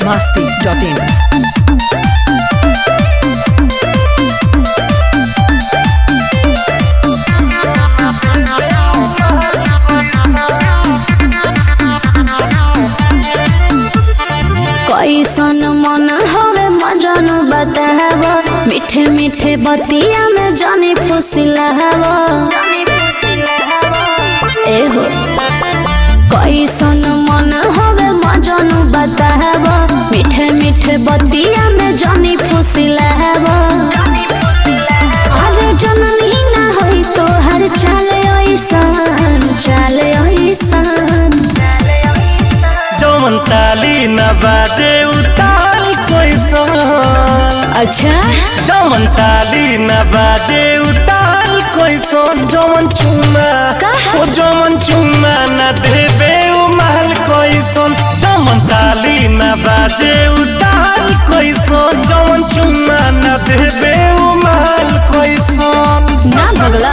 masti.in. कैसन मन हवे मजन बताव मीठे मीठे बतिया में जानी फुसिलाव एहो कैसन मन हवे मजन बताव मीठे मीठे बतिया में जानी फुसिलाव अरे जननी ना होई तो हर चाले ऐसन चाले ऐसन जौन ताली न बाजे उताल कैसन अच्छा जौन ताली न बाजे उताल कैसन जौन चुमा का? ओ जौन चुमा न देबे उ महल कैसन जौन ताली न बाजे उताल कैसन जौन चुमा न देबे उ महल कैसन ना भगला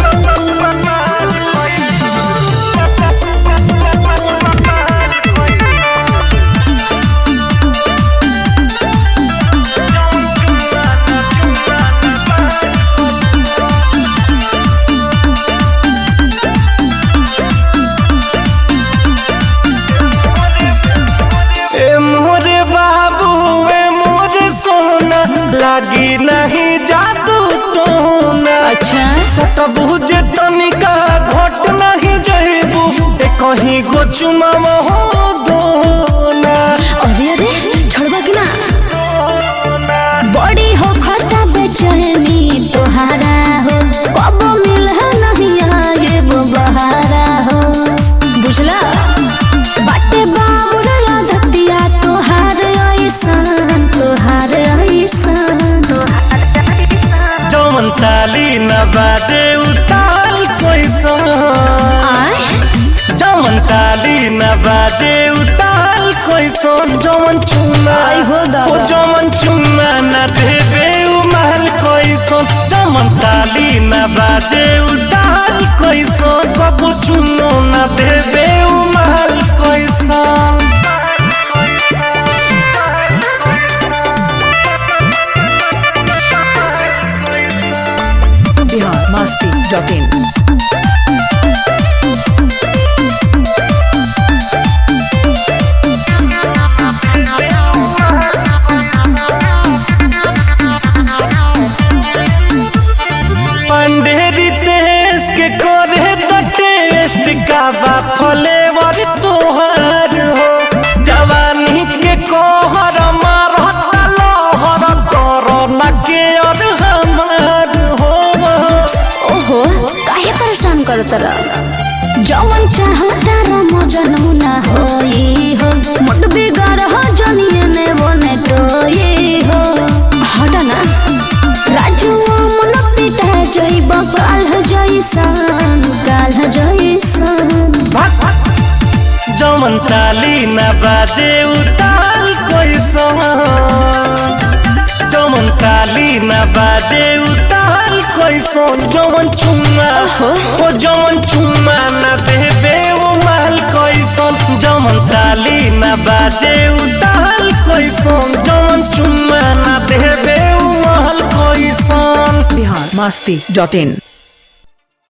ए मोरे बाबू ए मोरे सोना लागी नहीं जादू टोना अच्छा सटबू जे तनिका घट नहीं जइबू ए कहीं गो चुमाव हो दोना अरे अरे छोड़बा कि ना बड़ी हो खता बेचैनी तोहारा हो कब मिल नहीं आगे वो बहारा हो बुझला बाटे बाबुर धतिया तोहार ऐसन तोहार ऐसन जौन ताली न बाजे उताल कैसन आय जौन ताली न बाजे उताल कैसन जौन चुमा आई हो दादा। ओ जौन चुमा न देबे उ महल कैसन जौन ताली न बाजे उताल कैसन कबू चुनो न देबे उ महल कैसन Bihar masti.in. पंडेरी देश के करे तो टेस्ट का बा फ्लेवर तोहर हो जवानी के कोहर मारता लहर करो न के और हमार हो ओहो काहे परेशान करत रह जवन चाहता र मजनू ना होई हो मुट बिगाड़ हो जनिए ने बने टोई हो हट ना राजू मन पिटा जइब काल जइसन काल जइसन जमन ताली न बाजे उताल कैसन जमन ताली न बाजे उताल कैसन जमन चुम्मा ओ जमन चुम्मा न देबे ओ महल कैसन जमन ताली न बाजे उताल कैसन जमन चुम्मा न देबे ओ महल कैसन Bihar masti.in.